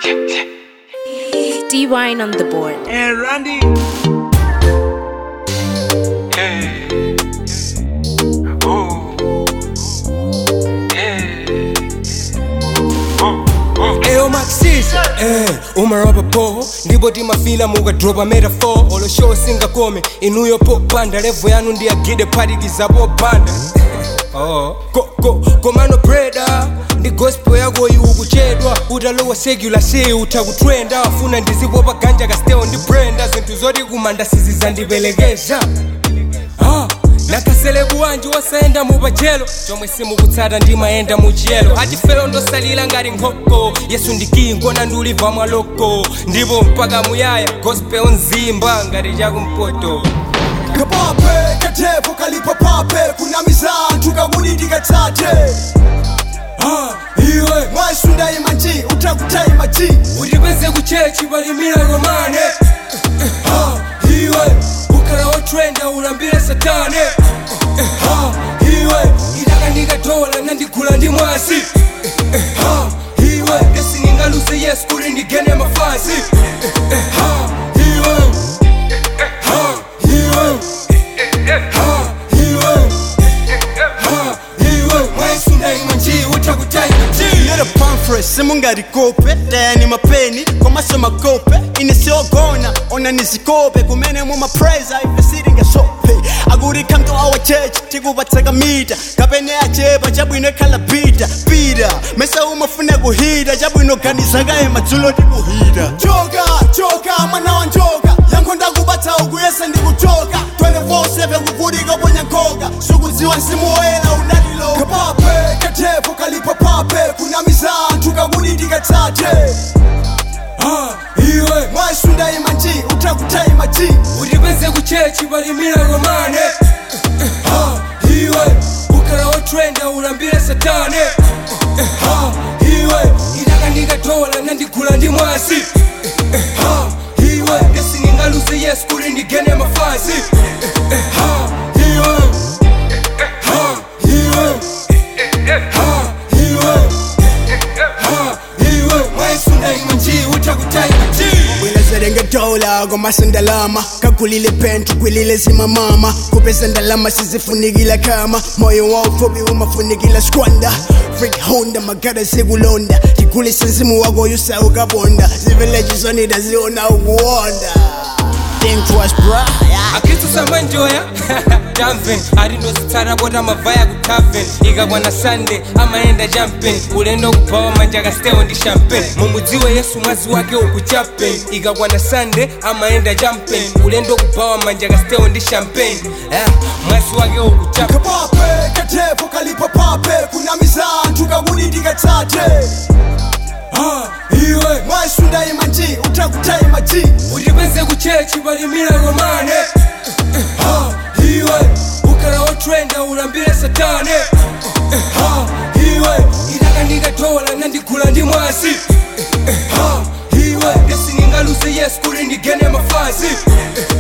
D Wine on the board. And Randy. Hey. Ooh. Hey. Ooh. Ooh. Ayo maxisi eh umaroba po ndipo timafila mukadropa metaphor olo show singakome inuyo popanda levo yanu ndiyagide phatikizapo panda Oh. Ko, ko, komano breda ndi gospel yako iwu kuchedwa utalowa secular si utakutrenda wafuna ndizipopa ganja kasteo ndi brenda zinthu zoti kumanda sizizandipelekeza Ah, nakaselebu wanji wasayenda mupajelo chomwe simukutsata ndimayenda muchiyelo achifero ndosalira ngati nkhoko yesu ndikingona ndiuliva mwaloko ndipo mpaka muyaya gospel nzimba ngati chakumpoto kapape katepo kalipo pape kunamiza anthu kakuti ndikatsate Ah, iwe mwasunda imanji utakutaima ji utipeze kuchechi palimira romane Ah, iwe ukhala wotrenda ulambire satane Ah, iwe idakanika dola nandigula ndi mwasi Ah, iwe esingingaluze yesu kuti ndigene mafasi Ah, iwe Ah, iwe Ah, iwe Ah, iwe mwasunda imanji utakutaima ji Little pamphlet simungalikope tayani mapeni komaso makope ine siogona ona nizikope kumene mumapreza ife siringasope akuti come to our church tikupatsaka mita kapene achepa chabwino ikhala pita pita mesa umafuna kuhita chabwino ganizakaye madzulo tikuhita choka choka mwana wa njoka yankho ndakubatsa ukuyesa ndikuchoka 24/7 kukuti koponya nkhoka sukudziwa mzimu woyera udaliloka kapape katepo kalipo pape kunamiza anthu kakuti ndikatsate Ah, iwe mwasunda imanji utakutaima ji utipeze kuchechi palimira romane Ah, iwe ukhala wotrenda ulambire satane Ah, iwe idakanika dola nandigula ndi mwasi Ah, iwe esingingaluze yesu kuti ndigene mafasi Ah, iwe Ah, iwe Ah, iwe Ah, iwe mwaisunda imanji utakutaima ji bwelezerenge dola komasa ndalama kagulile pentu gwilile zimamama kupeza ndalama sizifunikila kama moyo wa ufupi umafunikila skwanda frik honda magada zikulonda tigulisa mzimu wako yusaukaponda ziveleji zonida ziona ukuwonda think twice bra yeah. akristu samanjoya tamven atinozitsata pota mavaya ku taven ikabwana sande amaenda jampen ulendo kubawa manja kastewo ndi champagne mumudziwe yesu mwazi wake ukuchapen ikabwana sande amaenda jampen ulendo kubawa manja kastewo ndi champagne Ah, mwazi wake ukuchapen kapape katepo kalipo pape kunamiza anthu kakuti ndikatsate Ah, iwe mwasunda imanji utakutaima ji utipeze kuchechi palimira romane Ah, iwe ukhala wotrenda ulambire satane Ah, iwe idakanika dola nandigula ndi mwasi Ah, iwe esingingaluze yesu kuti ndigene mafasi